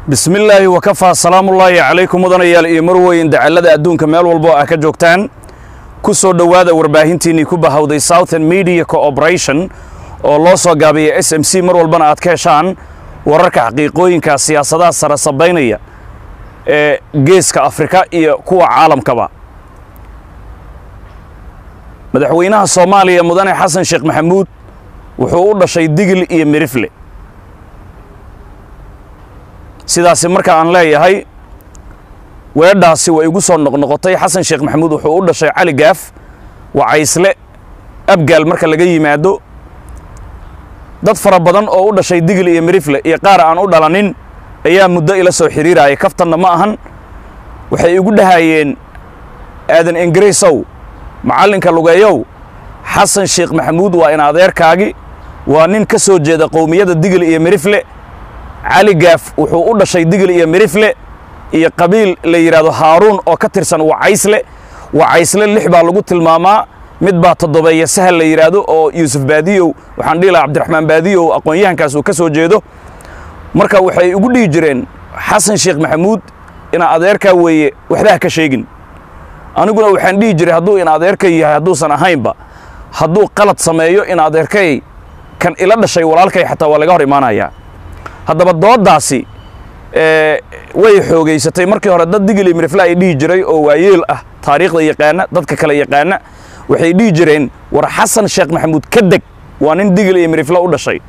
bismi illaahi wakafaa salaamullaahi calaykum mudanayaal iyo marweyn dacallada adduunka meel walbo ah ka joogtaan ku soo dhowaada warbaahintiinnii ku bahawday southern media cooperation oo loo soo gaabiya s m c mar walbana aad ka heshaan wararka xaqiiqooyinka siyaasadaha sare sabaynaya ee geeska afrika iyo kuwa caalamkaba madaxweynaha soomaaliya mudane xasan sheekh maxamuud wuxuu u dhashay digil iyo mirifle sidaasi marka aan leeyahay weedhaasi way igu soo noqnoqotay xasan sheekh maxamuud wuxuu u dhashay cali gaaf wacaysle abgaal marka laga yimaado dad fara badan oo u dhashay digil iyo mirifle iyo qaar aan u dhalanin ayaa muddo ila soo xidhiiraya kaftanna ma ahan waxay igu dhahayeen aadan ingiriisow macallinka lugeeyow xasan sheekh maxamuud waa in adeerkaagi waa nin ka soo jeeda qowmiyadda digil iyo mirifle cali gaaf wuxuu u dhashay digil iyo mirifle iyo qabiil la yidhaahdo haaruun oo ka tirsan wacaysle wacaysle lix baa lagu tilmaamaa mid baa toddobeeya sahal la yidhaahdo oo yuusuf baadiyow waxaan dhihi lahaa cabdiraxmaan baadiyow aqoon-yahankaas uu ka soo jeedo marka waxay ugu dhihi jireen xasan sheekh maxamuud ina adeerkaa weeye waxba ha ka sheegin aniguna waxaan dhihi jiray hadduu ina adeerkay yahay hadduusan ahaynba hadduu qalad sameeyo ina adeerkay kan ila dhashay walaalkay xataa waa laga hor imaanayaa haddaba dooddaasi way xoogaysatay markii hore dad digili mirifle ay dhihi jiray oo waayeel ah taariikhda yaqaana dadka kale yaqaana waxay dhihi jireen war xasan sheekh maxamuud ka deg waa nin digil iyo mirifle u dhashay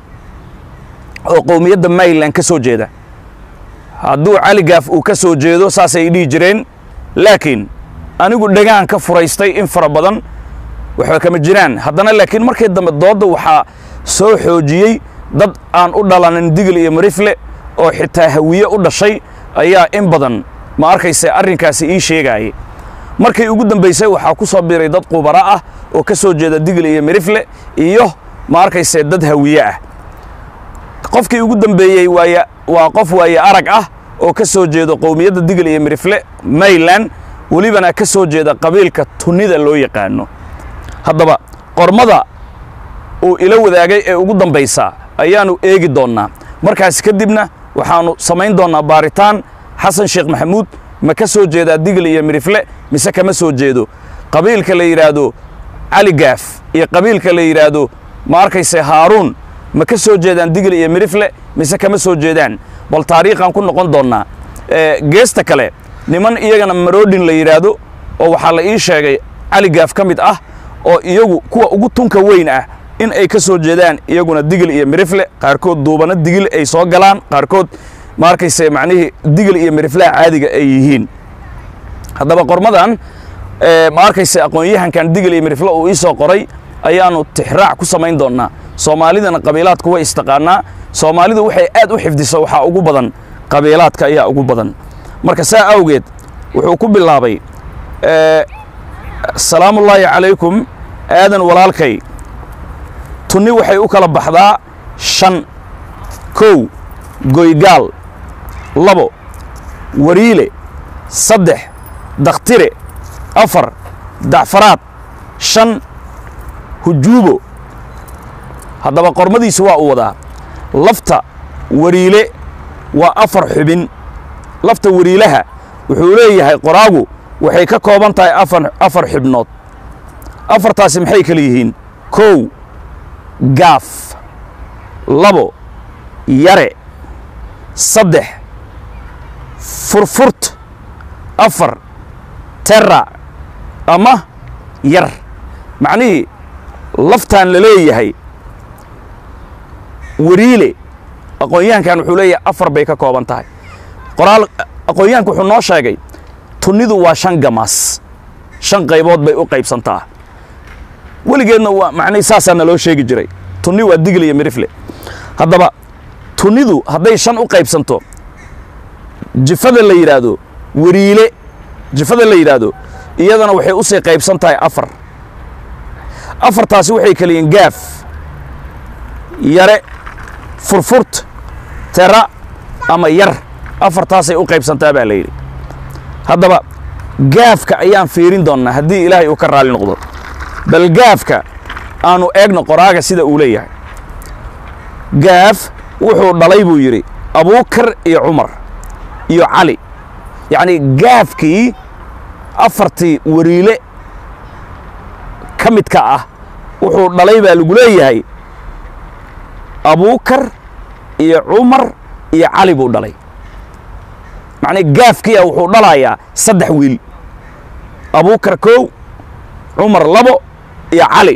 oo qowmiyadda mayland ka soo jeeda hadduu cali gaaf uu ka soo jeedo saasay dhihi jireen laakiin anigu dhegaan ka furaystay in fara badan waxba kama jiraan haddana laakiin markii dambe doodda waxaa soo xoojiyey dad aan u dhalanin digil iyo mirifle oo xitaa hawiye u dhashay ayaa in badan ma arkayse arrinkaasi ii sheegaayay markii ugu dambaysay waxaa ku soo biiray dad qubaro ah oo ka soo jeeda digil iyo mirifle iyo ma arkayse dad hawiye ah qofkii ugu dambeeyey waaya waa qof waaye arag ah oo ka soo jeedo qowmiyadda digil iyo mirifle mayland welibana ka soo jeeda qabiilka tunida loo yaqaano haddaba qormada uu ila wadaagay ee ugu dambaysa ayaannu eegi doonnaa markaas kadibna waxaannu samayn doonnaa baaritaan xasan sheekh maxamuud ma ka soo jeedaa digil iyo mirifle mise kama soo jeedo qabiilka la yidhaahdo cali gaaf iyo qabiilka la yidhaahdo ma arkayse haaruun ma ka soo jeedaan digil iyo mirifle mise kama soo jeedaan bal taariikhaan ku noqon doonnaa geesta kale niman iyagana maroodhin la yidhaahdo oo waxaa la ii sheegay cali gaaf ka mid ah oo iyagu kuwa ugu tunka weyn ah in ay ka soo jeedaan iyaguna digil iyo mirifle qaarkood duubano digil ay soo galaan qaarkood ma arkayse macnihii digil iyo miriflaha caadiga ay yihiin haddaba qormadan ma arkayse aqoon-yahankan digil iyo mirifle uu ii soo qoray ayaannu tixraac ku samayn doonnaa soomaalidana qabiilaadku way istaqaanaa soomaalidu waxay aad u xifdiso waxaa ugu badan qabiilaadka ayaa ugu badan marka saa awgeed wuxuu ku bilaabay salaamullaahi calaykum aadan walaalkay tunni waxay u kala baxdaa shan kow goygaal labo wariile saddex dakhtire afar dacfaraad shan hujuubo haddaba qormadiisu waa u wadaa lafta wariile waa afar xubin lafta wariilaha wuxuu leeyahay qoraagu waxay ka kooban tahay afar afar xibnood afartaasi maxay kala yihiin kow gaaf labo yare saddex furfurt afar terra ama yar macnihii laftaan la leeyahay wariile aqoon-yahankan wuxuu leeyahay afar bay ka kooban tahay qoraal aqoon-yahanku wuxuu noo sheegay tunnidu waa shan gamaas shan qaybood bay u qaybsantaa weligeedna waa macnihi saasaa naloo sheegi jiray tunni waa digil iyo mirifle haddaba tunnidu hadday shan u qaybsanto jifada la yidhaahdo wariile jifada la yidhaahdo iyadana waxay u sii qaybsan tahay afar afartaasi waxay kala yihiin gaaf yare furfurt tera ama yar afartaasay u qaybsantaa baa la yidhi haddaba gaafka ayaan fiirin doonnaa haddii ilaahay uu ka raalli noqdo bal gaafka aanu eegno qoraaga sida uu leeyahay gaaf wuxuu dhalay buu yidhi abuukar iyo cumar iyo cali yacni gaafkii afartii wariile ka midka ah wuxuu dhalay baa lagu leeyahay abuukar iyo cumar iyo cali buu dhalay macnaa gaafkiia wuxuu dhalayaa saddex wiil abuukar kow cumar labo iyo cali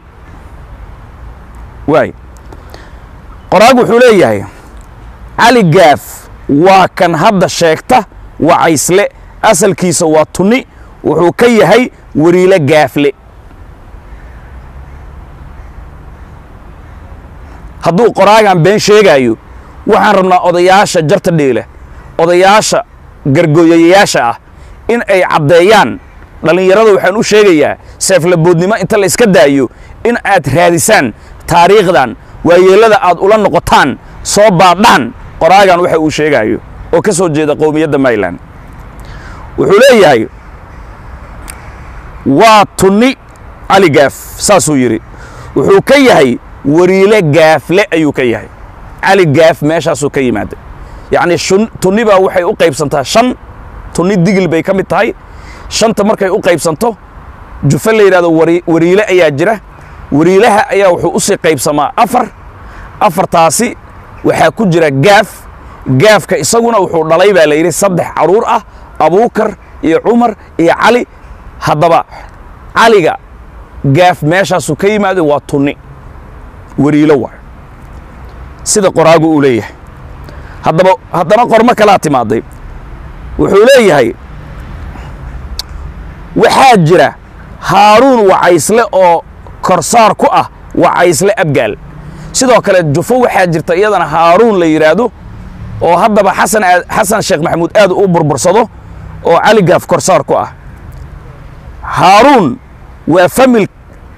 waay qoraag wuxuu leeyahay cali gaaf waa kan hadda sheegta wacaysle asalkiisa waa tunni wuxuu ka yahay wariile gaafle hadduu qoraagan been sheegaayo waxaan rabnaa odayaasha jarta dheela odayaasha gargooyayaasha ah in ay caddeeyaan dhallinyarada waxaan u sheegayaa seeflaboodnimo inta la iska daayo in aad raadisaan taariikhdan waayeellada aad ula noqotaan soo baadhaan qoraagan waxa uu sheegaayo oo ka soo jeeda qowmiyadda mayland wuxuu leeyahay waa tunni cali gaaf saasuu yidhi wuxuu ka yahay wariile gaafle ayuu ka yahay cali gaaf meeshaasuu ka yimaaday yacni tunni baa waxay u qaybsantaa shan tunni digil bay ka mid tahay shanta markay u qaybsanto jufe la yidhahdo wariile ayaa jira wariilaha ayaa wuxuu u sii qaybsamaa afar afartaasi waxaa ku jira gaaf gaafka isaguna wuxuu dhalay baa la yidhi saddex carruur ah abuukar iyo cumar iyo cali haddaba caliga gaaf meeshaasuu ka yimaado waa tunni wariilo waay sida qoraagu uu leeyahay haddaba haddana qormo kalaa timaaday wuxuu leeyahay waxaa jira haaruun wacaysle oo korsaar ku ah wacaysle abgaal sidoo kale jufo waxaa jirta iyadana haaruun la yidhaahdo oo haddaba xasan xasan sheekh maxamuud aad u burbursado oo cali gaaf korsaar ku ah haaruun waa famil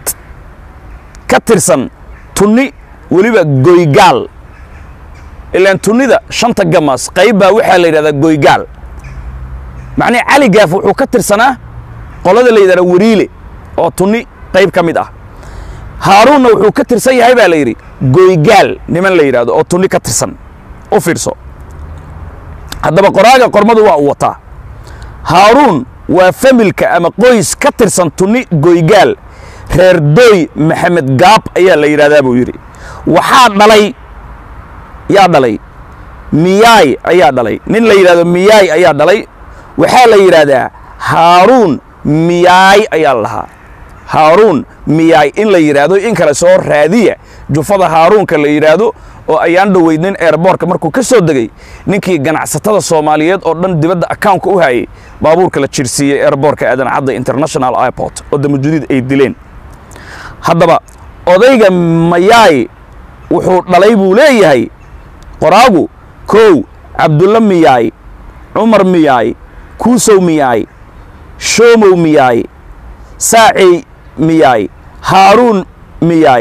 ka tirsan tunni weliba goygaal ilaan tunnida shanta gamas qayb baa waxaa la yidhahdaa goygaal macnii cali gaaf wuxuu ka tirsanaa qolada la yidhahda wariile oo tunni qayb ka mid ah haaruunna wuxuu ka tirsan yahay baa la yidhi goygaal niman la yidhahdo oo tunni ka tirsan u fiirso haddaba qoraaga qormadu waa u wataa haaruun waa familka ama qoys ka tirsan tunni goygaal reer dooy maxamed gaab ayaa la yidhahdaa buu yidhi waxaa dhalay yaa dhalay miyaay ayaa dhalay nin la yidhahdo miyaay ayaa dhalay waxaa la yidhaahdaa haaruun miyaay ayaa la lahaa haaruun miyaay in la yidhaahdo in kale soo raadiya jufada haaruunka la yidhaahdo oo ayaan dhoweydnin eerboorka markuu ka soo degey ninkii ganacsatada soomaaliyeed oo dhan dibadda akawnka u hayay baabuurka la jirsiiyey eerboorka aadan cadda international airport oo damajudiid ay dileen haddaba odayga mayaay wuxuu dhalay buu leeyahay qoraagu kow cabdulla miyaay cumar miyaay kuusow miyaay shoomow miyaay saacey miyaay haaruun miyaay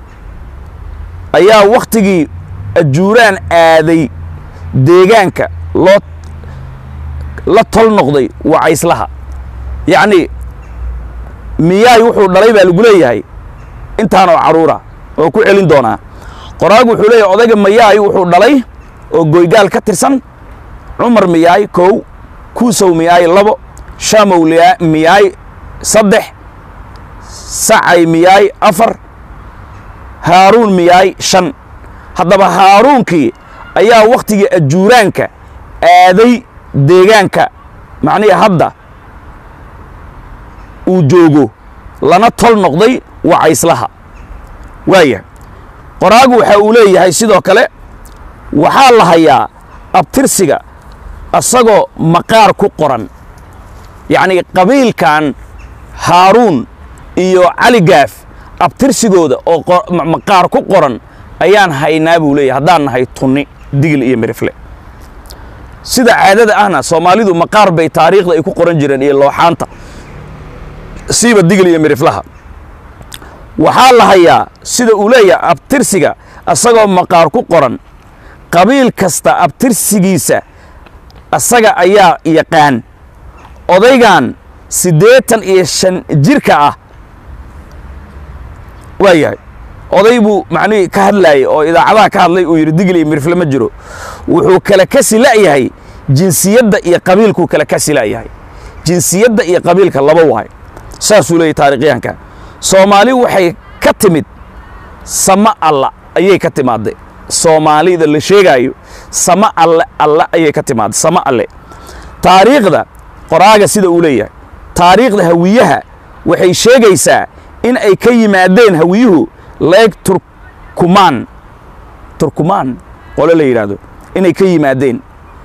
ayaa wakhtigii ajuuraan aaday deegaanka loo la tol noqday wacayslaha yacnii miyaay wuxuu dhalay baa lagu leeyahay intaanoo carruura oo ku celin doonaa qoraagu wuxuu leeyahay odayga mayaay wuxuu dhalay oo goygaal ka tirsan cumar miyaay kow kuusow miyaay labo shaamow miyaay saddex sacay miyaay afar haaruun miyaay shan haddaba haaruunkii ayaa wakhtigii ajuuraanka aaday deegaanka macnihii hadda uu joogo lana tol noqday wacayslaha waaya qoraagu waxa uu leeyahay sidoo kale waxaa la hayaa abtirsiga asagoo maqaar ku qoran yacnii qabiilkan haaruun iyo cali gaaf abtirsigooda oo maqaar ku qoran ayaan haynaa buu leeyahay haddaan nahay tunni digil iyo mirifle sida caadada ahna soomaalidu maqaar bay taariikhda ay ku qoran jireen iyo looxaanta siiba digil iyo miriflaha waxaa la hayaa sida uu leeyahay abtirsiga asagoo maqaar ku qoran qabiil kasta abtirsigiisa asaga ayaa yaqaan odaygan siddeetan iyo shan jirka ah waa yahay oday buu macnihii ka hadlaayay oo idaacadaha ka hadlay uu yidhi digil iyo mirifle ma jiro wuxuu kale kasi la'yahay jinsiyadda iyo qabiilkuu kale ka silaayahay jinsiyadda iyo qabiilka laba waay saasuu leeyahy taarikhyahanka soomaali waxay ka timid sama alla ayay ka timaadday soomaalida la sheegaayo sama alle alle ayay ka timaadday sama alle taariikhda qoraaga sida uu leeyahay taariikhda hawiyaha waxay sheegaysaa in ay ka yimaadeen hawiyuhu leeg turkumaan turkumaan qole la yidhaahdo inay ka yimaadeen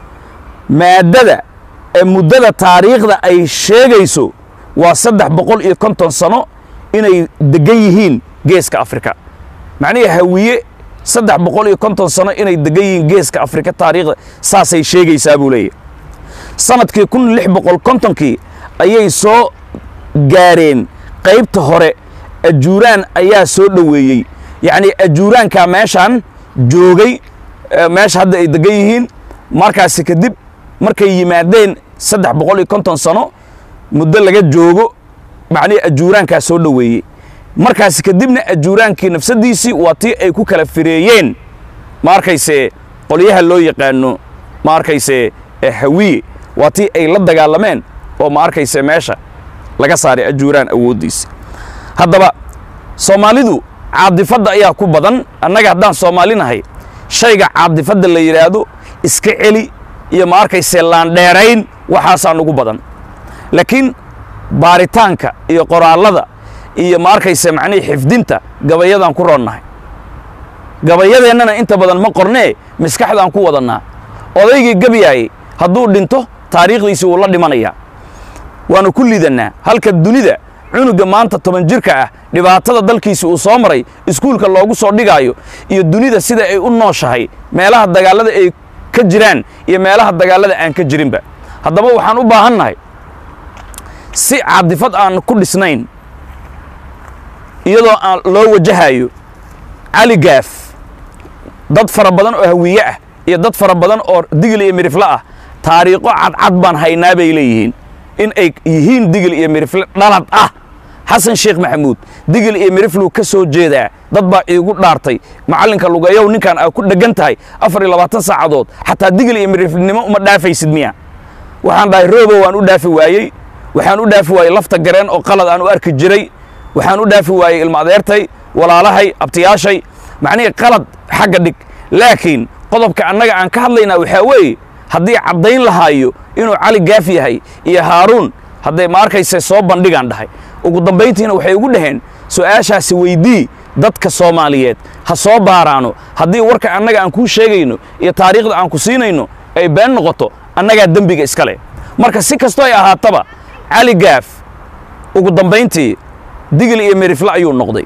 maaddada ee muddada taariikhda ay sheegayso waa saddex boqol iyo konton sano inay degan yihiin geeska afrika macnihii hawiye saddex boqol iyo konton sano inay degan yihiin geeska afrika taariikhda saasay sheegaysaa buu leeyahy sanadkii kun lix boqol kontonkii ayay soo gaareen qaybta hore ajuuraan ayaa soo dhoweeyey yacnii ajuuraankaa meeshaan joogay meesha hadda ay degan yihiin markaasi kadib markay yimaadeen saddex boqol iyo konton sano muddo laga joogo macnihii ajuuraankaa soo dhoweeyey markaasi kadibna ajuuraankii nafsaddiisii waa tii ay ku kala fireeyeen ma arkayse qolyaha loo yaqaano ma arkayse hawiye waa tii ay la dagaalameen oo ma arkayse meesha laga saaray ajuuraan awooddiisa haddaba soomaalidu caadifadda ayaa ku badan annaga haddaan soomaali nahay shayga caadifadda la yidhaahdo iska celi iyo ma arkayse laandheerayn waxaasaa nugu badan laakiin baaritaanka iyo qoraallada iyo ma arkayse macnihii xifdinta gabayadaan ku roonnahay gabayadeennana inta badan ma qornee maskaxdaan ku wadannaa odaygii gabiyaayey hadduu dhinto taariikhdiisii wuu la dhimanayaa waanu ku lidannaa halka dunida cunuga maanta toban jirka ah dhibaatada dalkiisi uu soo maray iskuulka loogu soo dhigaayo iyo dunida sida ay u nooshahay meelaha dagaallada ay ka jiraan iyo meelaha dagaallada aan ka jirinba haddaba waxaan u baahannahay si caadifad aan ku dhisnayn iyadoo aan loo wajahayo cali gaaf dad fara badan oo hawiye ah iyo dad fara badan oo digil iyo mirifle ah taariikho cadcad baan haynaa bay leeyihiin in ay yihiin digil iyo mirifle dhalad ah xasan sheekh maxamuud digil iyo mirifluu ka soo jeedaa dad baa iigu dhaartay macallinka lugayow ninkan aa ku dheggan tahay afar iyo labaatan saacadood xataa digil iyo mirifnimo uma dhaafaysid miya waxaan dhahay roobo waan u dhaafi waayey waxaan u dhaafi waayey lafta gareen oo qalad aan u arki jiray waxaan u dhaafi waayey ilma adeertay walaalahay abtiyaashay macnihii qalad xagga dhig laakiin qodobka annaga aan ka hadlaynaa waxaa weeye haddii caddayn lahaayo inuu cali gaaf yahay iyo haaruun hadday ma arkayse soo bandhigaan dhahay ugu dambayntiina waxay ugu dhaheen su'aashaasi weydii dadka soomaaliyeed ha soo baaraano haddii warka annaga aan kuu sheegayno iyo taariikhda aan ku siinayno ay been noqoto annagaa dembiga iska leh marka si kastoo ay ahaataba cali gaaf ugu dambayntii digil iyo mirifle ayuu noqday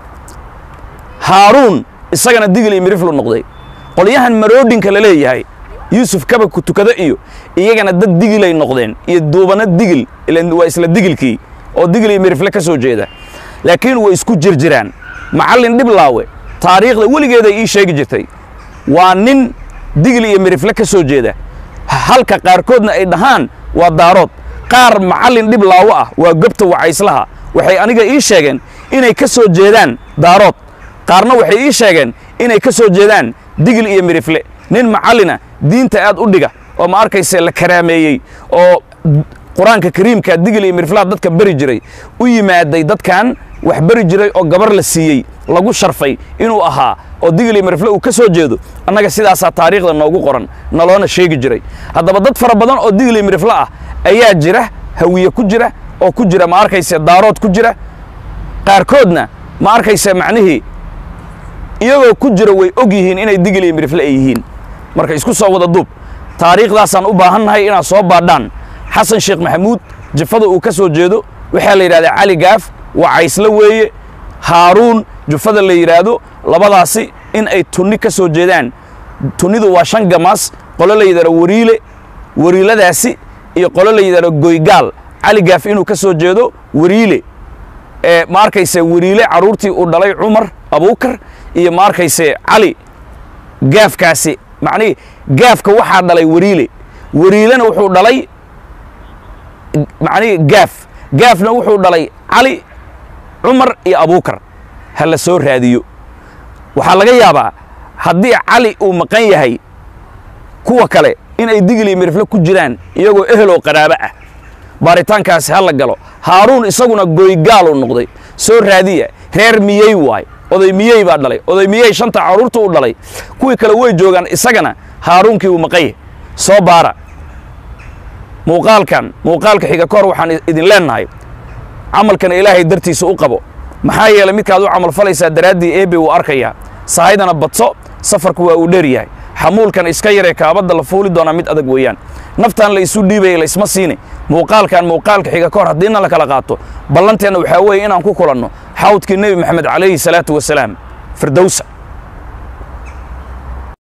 haaruun isagana digil iyo miriflu noqday qolyahan maroodhinka la leeyahay yuusuf kaba ku tukada iyo iyagana dad digilay noqdeen iyo duubana digil waa isla digilkii oo digil iyo mirifle ka soo jeeda laakiin way isku jirjiraan macallin dhiblaawe taariikhda weligeeday ii sheegi jirtay waa nin digil iyo mirifle ka soo jeeda halka qaarkoodna ay dhahaan waa daarood qaar macallin dhiblaawo ah waa gobta wacayslaha waxay aniga ii sheegeen inay ka soo jeedaan daarood qaarna waxay ii sheegeen inay ka soo jeedaan digil iyo mirifle nin macallina diinta aad u dhiga oo ma arkayse la karaameeyey oo qur-aanka kariimka digil iyo miriflaha dadka beri jiray u yimaaday dadkan wax beri jiray oo gabar la siiyey lagu sharfay inuu ahaa oo digil iyo mirifle uu ka soo jeedo annaga sidaasaa taariikhda noogu qoran naloona sheegi jiray haddaba dad fara badan oo digil iyo mirifle ah ayaa jira hawiye ku jira oo ku jira ma arkayse daarood ku jira qaarkoodna ma arkayse macnihii iyagoo ku jira way og yihiin inay digil iyo mirifle ay yihiin marka isku soo wada duub taariikhdaasaan u baahannahay inaad soo baadhaan xasan sheekh maxamuud jafada uu ka soo jeedo waxaa la yidhahdaa cali gaaf waa cayslo weeye haaruun jufada la yidhaahdo labadaasi in ay tunni ka soo jeedaan tunnidu waa shan gamaas qolo la yidhahdo wariile wariiladaasi iyo qolo la yidhahdo goygaal cali gaaf inuu ka soo jeedo wariile ee ma arkayse wariile carruurtii uu dhalay cumar abuukar iyo ma arkayse cali gaafkaasi macnihii gaafka waxaa dhalay wariile wariilena wuxuu dhalay macnihii gaaf gaafna wuxuu dhalay cali cumar iyo abuukar ha la soo raadiyo waxaa laga yaabaa haddii cali uu maqan yahay kuwa kale in ay digil iyo mirifle ku jiraan iyagoo ehel oo qaraabo ah baaritaankaasi ha la galo haaruun isaguna goygaaluu noqday soo raadiya reer miyey waay oday miyey baa dhalay oday miyey shanta carruurta u dhalay kuwii kale way joogaan isagana haaruunkii uu maqaye soo baara muuqaalkan muuqaalka xiga kahor waxaan idin leennahay camalkan ilaahay dartiisa u qabo maxaa yeelay midkaad u camal falaysaa daraaddii eebe wuu arkayaa sahaydana badso safarku waa uu dheer yahay xamuulkan iska yaree kaabadda la fuuli doonaa mid adag weeyaan naftan la isu dhiibaya laysma siini muuqaalkan muuqaalka xiga ka hor haddiina la kala qaato ballanteenna waxaa weeye inaan ku kulanno xawdkii nebi maxamed calayhi salaatu wasalaam firdowsa